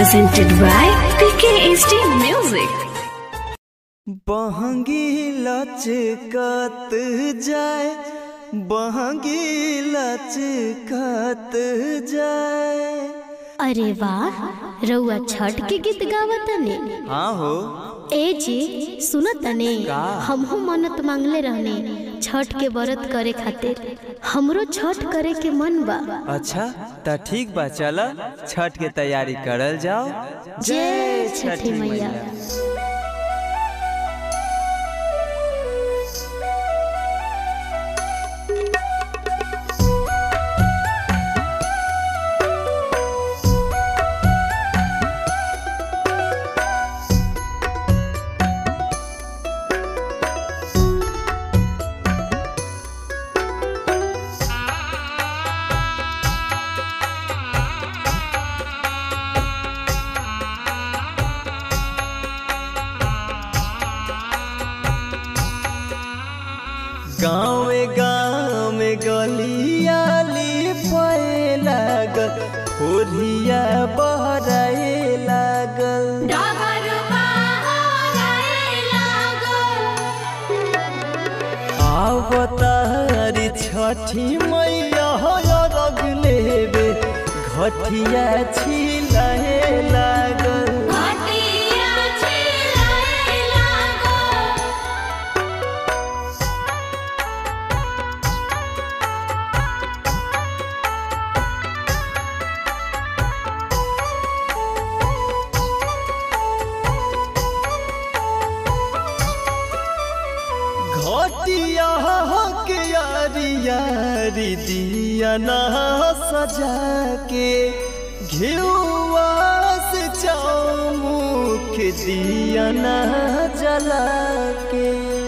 presented by PKSD Music. बहंगी लचकत जाए बहंगी लचकत जाए अरे वाह रउआ छठ के गीत गावतने हाँ हो ए जी सुनतने हमहू मन्नत मांगले रहने छठ के व्रत करे खातिर हमरो छठ करे के मन बा अच्छा त ठीक बा चल छठ के तैयारी करल जाओ जय छठी मैया गाँव गाँव गलियाली पे लागल होरिया बहराए लागल आवतारी छठी मैया रग लेबे घटिया छिलाए लागल घटिया के यारी यारी दिया ना सजा के घिउआ से चौमुख दिया ना जला के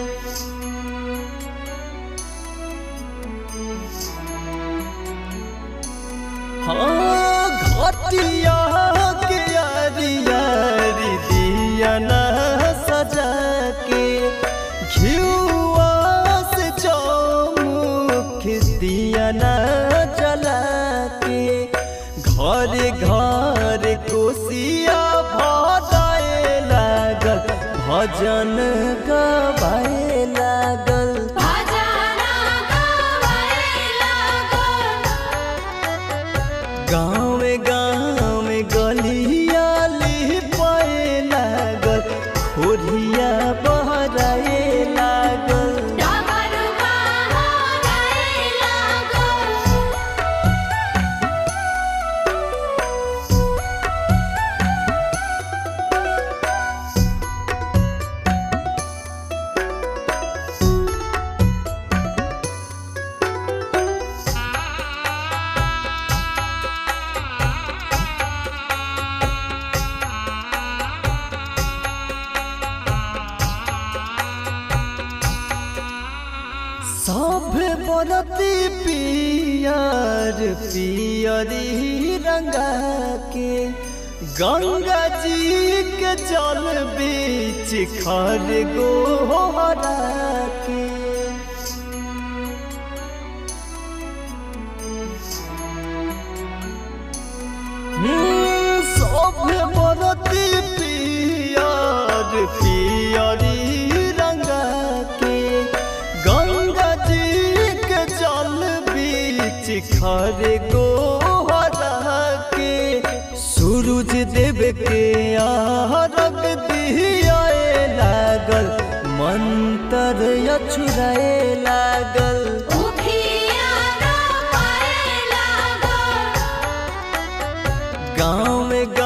हाँ घटिया के यारी यारी दिया ना सजा के घिउआ से चौमुख दिया ना जला के घर घर कोसिया भजाए लागल भजन गवाए लागल गाँव गाँव गलियाली पे लागल खोरिया बहराए लागल सब बरती पियर पियरी रंगा के गंगा जी के जल बीच खर गोहरा के हम्म, सब बरती पियर पियरी रंगा के गंगा जी के जल बीच खर गोहरा के सूरज देव के आरग दियाए लागल मंत्र अछुराए लागल गाँव